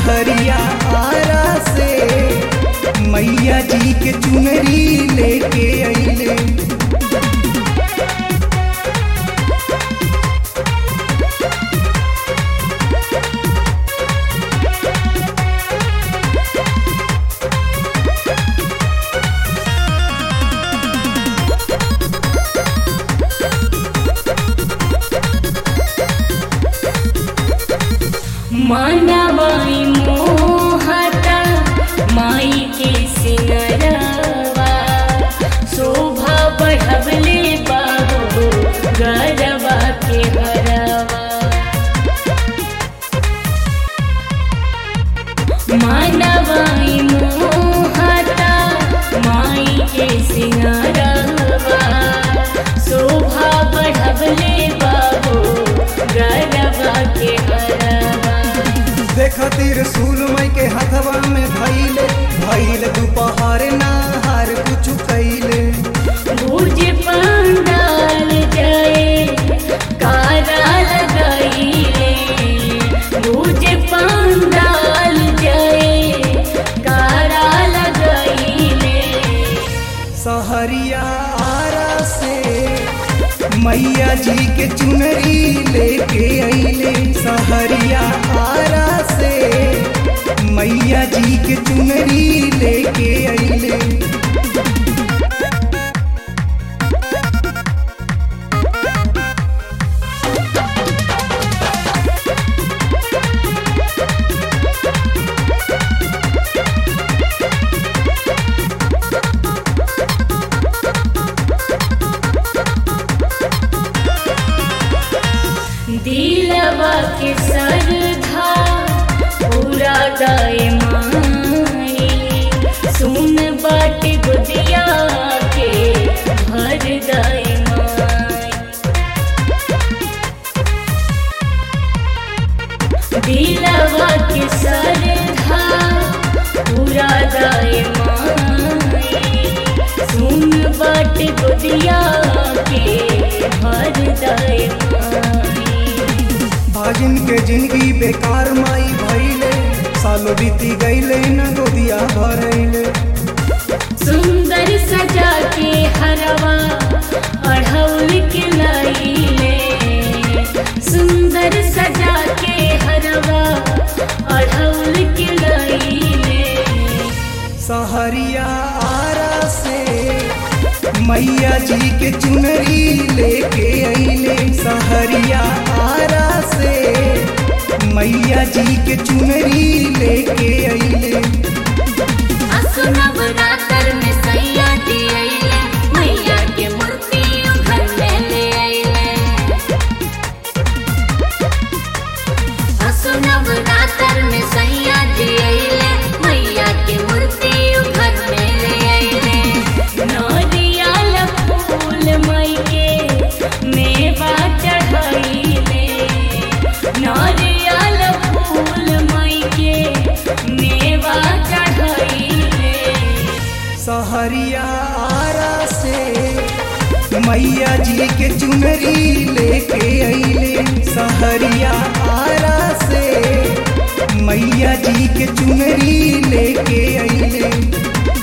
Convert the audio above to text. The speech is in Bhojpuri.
सहरिया आरा से मैया जी के चुनरी लेके अइले मानवाई मोहता माई के सिंगरवा शोभा बढ़वले बाबू गरबा के हरवा मानवाई मोहता माई के सिंगरवा शोभा बढ़वले बाबू गरबा के हरवा देखतिर सूल मई के हथवा में धैले भैल दोपहर नाहार कुछ कैले भुज पंडाल जाए कारा लगाइले भुज पंडाल जाए कारा लगाइले सहरिया आरा से मैया जी के चुनरी लेके अइले सहरिया आरा से मैया जी के चुनरी लेके अइले दिलवा के सरधा पूरा दाए माई सुन बाट गुदिया के भर दाए माई दिलवा के सरधा पूरा दाए माई सुन बाट गुदिया के भर दाए माई भागिन के जिंदगी बेकार माई भइले सालो बीती गईले न गोदिया भरैले सुंदर सजा के हरवा अढ़ौल के लाइले सुंदर सजा के हरवा अढ़ौल के लाइले सहरिया आरा से मैया जी के चुनरी लेके अइले सहरिया आरा से मैया जी के चुनरी लेके अइले नवरात्र में सैया दियले मैया के मूर्ति घर में ले अइले असु नवरात्र में सैया दियले मैया के मूर्ति घर में ले अइले नरियल फूल मई के मेवा चढ़ाइले नरियल फूल मई के मेवा चढ़ाइले सहरिया आरा से मैया जी के चुनरी लेके अइले सहरिया आरा से मैया जी के चुनरी लेके अइले